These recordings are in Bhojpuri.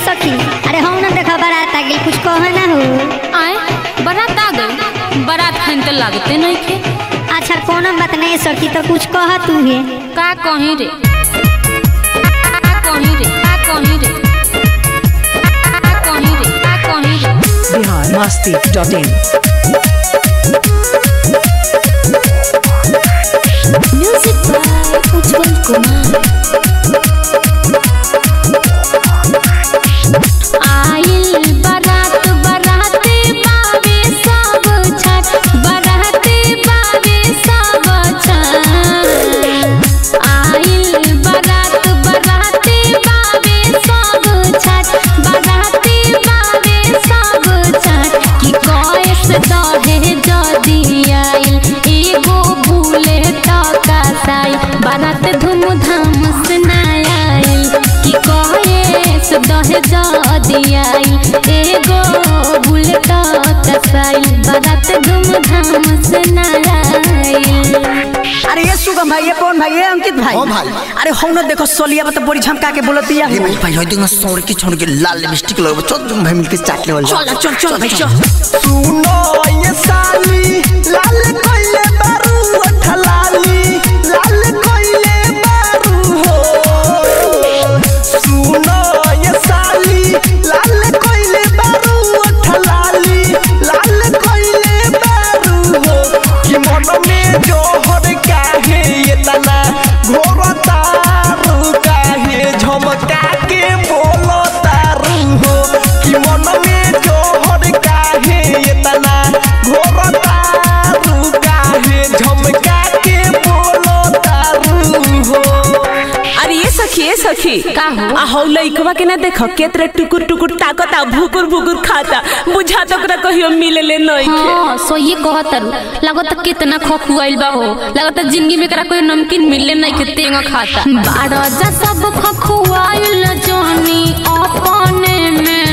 सखी अरे हम ना देखा बारात आ गेल कुछ कह ना हो आए बारात आ गई बारात खान तो लागते नहीं थे अच्छा कोनो बात नहीं सखी तो कुछ कह तू है का कहीं रे का कहीं रे का कहीं रे का कहीं रे का कहीं रे Bihar Masti dot in music by Ujjwal Kumar आइल बारात बाराते बावे सब छठ बाराते बावे सब छठ आइल बारात बाराते बावे सब छठ बाराते बावे सब छठ कि कइस दहे जदी आइल एगो भूले टका साई बारात धूमधाम से ना आइल कि कइस दहे जदी आइल एगो भूले टका साई बारात धूमधाम से ना आइल अरे ये सुगम भाई ये कौन भाई ये अंकित भाई हाँ भाई। अरे हम ना देखो सोलिया बता बड़ी झमका के बोलती है अरे भाई भाई होय देखना सौर की छोड़ के लाल लिपस्टिक लगो चल तुम भाई मिलके चाट लेवल चल चल चल भाई चल सुनो ये साली लाल कोइले बारू ठलाली लाल कोइले बारू हो सुनो ये साली लाल कोइले बारू ठलाली लाल कोइले बारू हो कि मन में जोहर काहे ये तना घोर तारू काहे झमका के बोलो तारू हो कि मन में जोहर काहे ये तना घोर तारू काहे झमका के बोलो तारू हो अरे ये सखी ये सखी का हो? आ हौ लइकवा के ना देख केतरे टुकुर टुकुर ताकता भुकुर भुकुर खाता बुझा तो ओकरा कहियो मिले ले नहीं हाँ सो ये कहतर लागत कितना खखुआइल बा हो लागत जिंदगी में करा कोई नमकीन मिले नहीं के तेंगा खाता बारह जा सब खखुआइल जोनी अपने में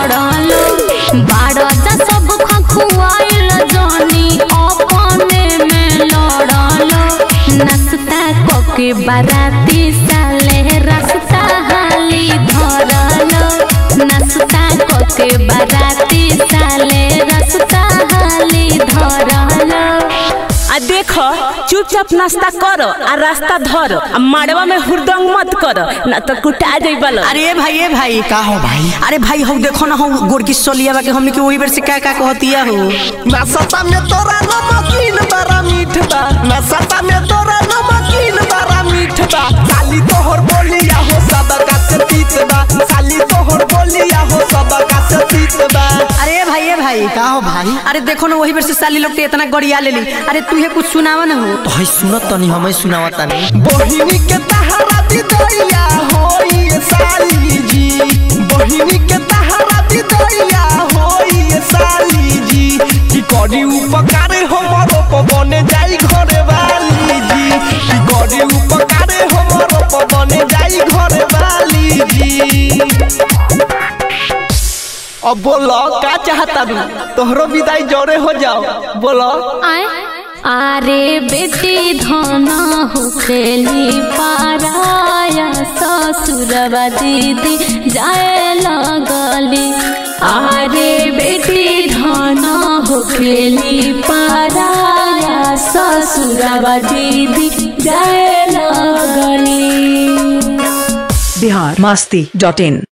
लड़ल बारह जा सब खखुआइल जोनी अपने में लड़ल नाश्ता कोके बाराती साले रास्ता हाली धरल नाश्ता कोके बाराती साले रास्ता हाली धरल आ देख चुपचाप नाश्ता कर आ रास्ता धर आ माड़वा में हुरदंग मत कर ना तो कुटा जाइबल अरे ये भाई ये भाई का हो भाई अरे भाई हम देखो ना हम गोरकी सोलिया बा के हमने के वही बेर से क्या क्या कहती है हो नसता में तोरा नमकीन बड़ा मीठ बा नसता में तोरा नमकीन बड़ा मीठ बा साली तोहर बोलिया हो सबका से तीत बा साली तोहर बोलिया हो सबका से तीत बा अरे भाई ये भाई का हो भाई अरे देखो ना वही बेर से साली लोग के इतना गड़िया ले ली अरे तू ये कुछ सुनावा ना हो तो है सुनत तनी हमें सुनावता नहीं बहिनी के तहरा दिदैया होई ये साली जी बहिनी के तहरा दिदैया होई ये साली जी की करी उपकार हमरो पवने जाई घरे वाली जी की करी उपकार हमरो पवने जाई घरे वाली जी अब बोलो का चाहता तू तोहरो विदाई जोरे हो जाओ बोलो आए अरे बेटी धना हो खेली पाराया ससुरवा दीदी जाए लगली अरे बेटी धना हो खेली पाराया ससुरवा दीदी जाए लगली बिहार मस्ती डॉट इन